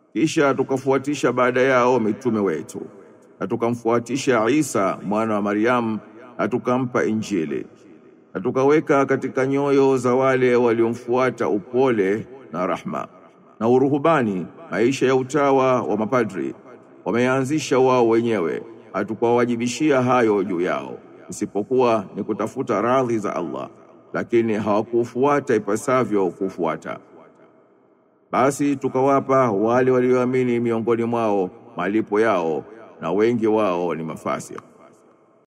kisha tukafuatisha baada yao mitume wetu na tukamfuatisha Isa mwana wa Maryam na tukampa Injili na tukaweka katika nyoyo za wale waliomfuata upole na rahma na uruhubani maisha ya utawa wa mapadri wameanzisha wao wenyewe hatukuwawajibishia hayo juu yao isipokuwa ni kutafuta radhi za Allah lakini hawakufuata ipasavyo kufuata basi tukawapa wale walioamini miongoni mwao malipo yao na wengi wao ni mafasik